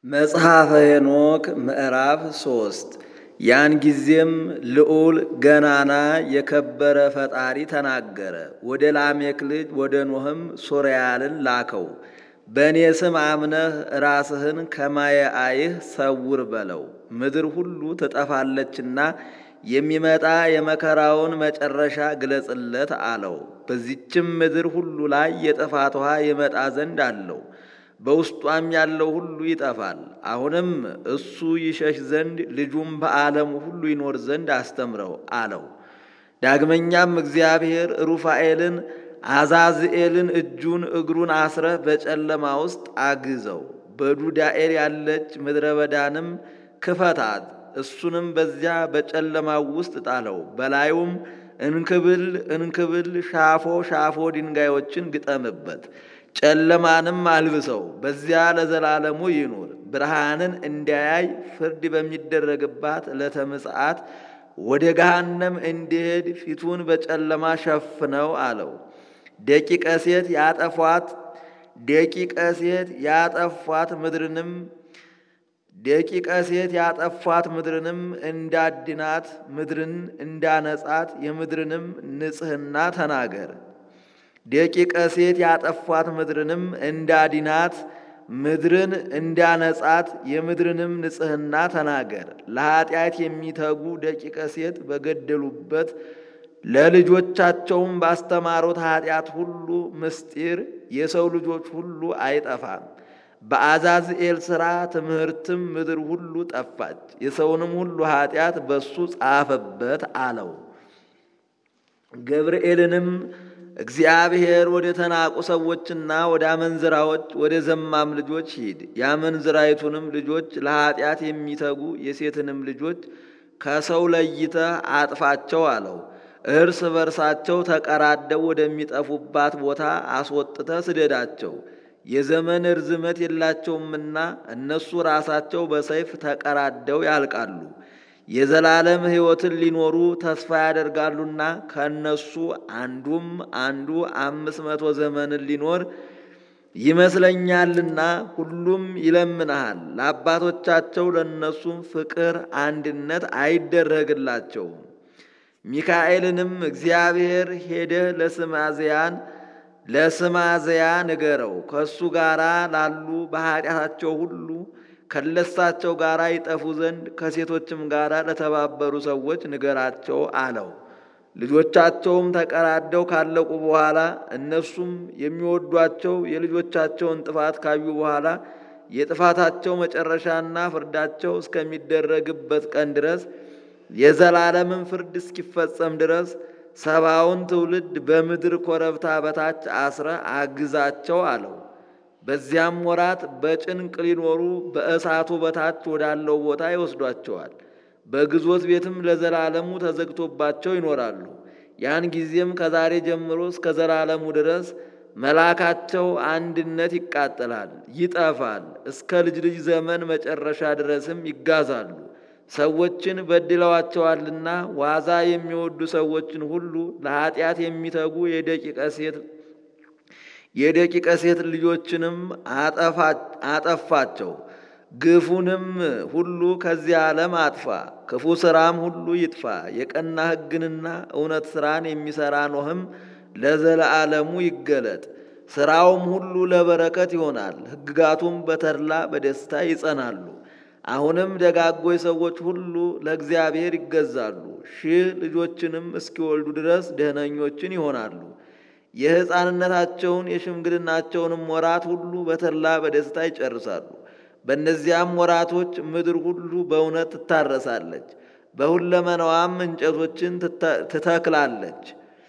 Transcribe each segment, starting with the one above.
መጽሐፈ ሄኖክ ምዕራፍ ሶስት ያን ጊዜም ልዑል ገናና የከበረ ፈጣሪ ተናገረ። ወደ ላሜክ ልጅ ወደ ኖህም ሶርያልን ላከው። በእኔ ስም አምነህ ራስህን ከማየ አይህ ሰውር በለው። ምድር ሁሉ ትጠፋለችና የሚመጣ የመከራውን መጨረሻ ግለጽለት አለው። በዚችም ምድር ሁሉ ላይ የጥፋት ውሃ ይመጣ ዘንድ አለው። በውስጧም ያለው ሁሉ ይጠፋል። አሁንም እሱ ይሸሽ ዘንድ ልጁም በዓለም ሁሉ ይኖር ዘንድ አስተምረው አለው። ዳግመኛም እግዚአብሔር ሩፋኤልን አዛዝኤልን እጁን እግሩን አስረህ በጨለማ ውስጥ አግዘው፣ በዱዳኤል ያለች ምድረ በዳንም ክፈታት፣ እሱንም በዚያ በጨለማው ውስጥ ጣለው። በላዩም እንክብል እንክብል ሻፎ ሻፎ ድንጋዮችን ግጠምበት ጨለማንም አልብሰው፣ በዚያ ለዘላለሙ ይኑር። ብርሃንን እንዲያያይ ፍርድ በሚደረግባት ዕለተ ምጽአት ወደ ገሃነም እንዲሄድ ፊቱን በጨለማ ሸፍነው አለው። ደቂቀ ሴት ያጠፏት ደቂቀ ሴት ያጠፏት ምድርንም ደቂቀ ሴት ያጠፏት ምድርንም እንዳድናት ምድርን እንዳነጻት የምድርንም ንጽሕና ተናገር። ደቂቀ ሴት ያጠፏት ምድርንም እንዳዲናት ምድርን እንዳነጻት የምድርንም ንጽሕና ተናገር። ለኀጢአት የሚተጉ ደቂቀ ሴት በገደሉበት ለልጆቻቸውም ባስተማሩት ኀጢአት ሁሉ ምስጢር የሰው ልጆች ሁሉ አይጠፋም። በአዛዝኤል ሥራ ትምህርትም ምድር ሁሉ ጠፋች። የሰውንም ሁሉ ኀጢአት በሱ ጻፈበት አለው። ገብርኤልንም እግዚአብሔር ወደ ተናቁ ሰዎችና ወደ አመንዝራዎች ወደ ዘማም ልጆች ሂድ፣ የአመንዝራይቱንም ልጆች ለኀጢአት የሚተጉ የሴትንም ልጆች ከሰው ለይተህ አጥፋቸው አለው። እርስ በርሳቸው ተቀራደው ወደሚጠፉባት ቦታ አስወጥተህ ስደዳቸው። የዘመን ርዝመት የላቸውምና እነሱ ራሳቸው በሰይፍ ተቀራደው ያልቃሉ። የዘላለም ሕይወትን ሊኖሩ ተስፋ ያደርጋሉና ከእነሱ አንዱም አንዱ አምስት መቶ ዘመንን ሊኖር ይመስለኛልና ሁሉም ይለምንሃል። ለአባቶቻቸው ለእነሱም ፍቅር አንድነት አይደረግላቸውም። ሚካኤልንም እግዚአብሔር ሄደህ ለስማዝያን ለስማዝያ ንገረው ከእሱ ጋር ላሉ በኃጢአታቸው ሁሉ ከለሳቸው ጋር ይጠፉ ዘንድ ከሴቶችም ጋር ለተባበሩ ሰዎች ንገራቸው አለው። ልጆቻቸውም ተቀራደው ካለቁ በኋላ እነሱም የሚወዷቸው የልጆቻቸውን ጥፋት ካዩ በኋላ የጥፋታቸው መጨረሻና ፍርዳቸው እስከሚደረግበት ቀን ድረስ የዘላለምን ፍርድ እስኪፈጸም ድረስ ሰባውን ትውልድ በምድር ኮረብታ በታች አስረ አግዛቸው አለው። በዚያም ወራት በጭንቅ ሊኖሩ በእሳቱ በታች ወዳለው ቦታ ይወስዷቸዋል። በግዞት ቤትም ለዘላለሙ ተዘግቶባቸው ይኖራሉ። ያን ጊዜም ከዛሬ ጀምሮ እስከ ዘላለሙ ድረስ መላካቸው አንድነት ይቃጠላል፣ ይጠፋል። እስከ ልጅ ልጅ ዘመን መጨረሻ ድረስም ይጋዛሉ። ሰዎችን በድለዋቸዋልና ዋዛ የሚወዱ ሰዎችን ሁሉ ለኀጢአት የሚተጉ የደቂቀ ሴት የደቂቀ ሴት ልጆችንም አጠፋቸው። ግፉንም ሁሉ ከዚህ ዓለም አጥፋ፣ ክፉ ሥራም ሁሉ ይጥፋ። የቀና ሕግንና እውነት ሥራን የሚሠራ ኖህም ለዘለዓለሙ ይገለጥ። ሥራውም ሁሉ ለበረከት ይሆናል፣ ሕግጋቱም በተድላ በደስታ ይጸናሉ። አሁንም ደጋጎች ሰዎች ሁሉ ለእግዚአብሔር ይገዛሉ፣ ሺህ ልጆችንም እስኪወልዱ ድረስ ደህነኞችን ይሆናሉ። የሕፃንነታቸውን የሽምግልናቸውንም ወራት ሁሉ በተድላ በደስታ ይጨርሳሉ። በእነዚያም ወራቶች ምድር ሁሉ በእውነት ትታረሳለች፣ በሁለመናዋም እንጨቶችን ትተክላለች፣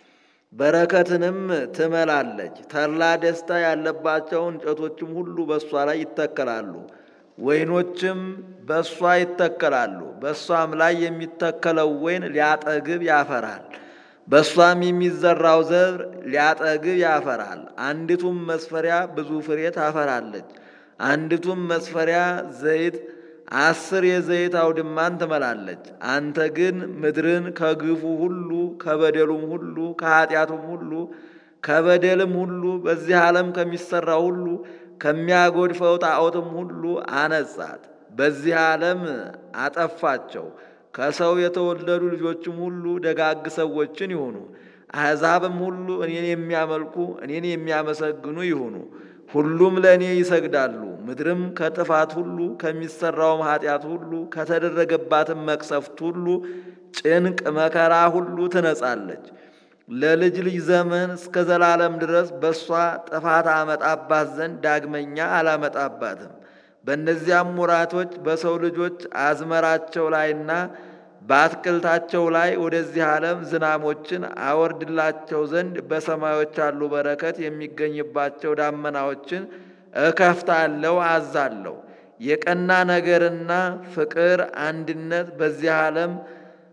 በረከትንም ትመላለች። ተድላ ደስታ ያለባቸው እንጨቶችም ሁሉ በእሷ ላይ ይተከላሉ፣ ወይኖችም በእሷ ይተከላሉ። በእሷም ላይ የሚተከለው ወይን ሊያጠግብ ያፈራል፣ በእሷም የሚዘራው ዘር ሊያጠግብ ያፈራል። አንዲቱም መስፈሪያ ብዙ ፍሬ ታፈራለች። አንዲቱም መስፈሪያ ዘይት አስር የዘይት አውድማን ትመላለች። አንተ ግን ምድርን ከግፉ ሁሉ ከበደሉም ሁሉ ከኃጢአቱም ሁሉ ከበደልም ሁሉ በዚህ ዓለም ከሚሠራው ሁሉ ከሚያጎድፈው ጣዖትም ሁሉ አነጻት። በዚህ ዓለም አጠፋቸው። ከሰው የተወለዱ ልጆችም ሁሉ ደጋግ ሰዎችን ይሁኑ። አሕዛብም ሁሉ እኔን የሚያመልኩ እኔን የሚያመሰግኑ ይሁኑ። ሁሉም ለእኔ ይሰግዳሉ። ምድርም ከጥፋት ሁሉ ከሚሰራውም ኃጢአት ሁሉ ከተደረገባትም መቅሰፍት ሁሉ ጭንቅ መከራ ሁሉ ትነጻለች። ለልጅ ልጅ ዘመን እስከ ዘላለም ድረስ በእሷ ጥፋት አመጣባት ዘንድ ዳግመኛ አላመጣባትም። በእነዚያም ወራቶች በሰው ልጆች አዝመራቸው ላይና በአትክልታቸው ላይ ወደዚህ ዓለም ዝናሞችን አወርድላቸው ዘንድ በሰማዮች ያሉ በረከት የሚገኝባቸው ዳመናዎችን እከፍታለሁ አዛለሁ። የቀና ነገርና ፍቅር፣ አንድነት በዚህ ዓለም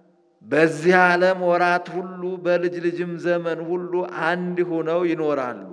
በዚህ ዓለም ወራት ሁሉ በልጅ ልጅም ዘመን ሁሉ አንድ ሆነው ይኖራሉ።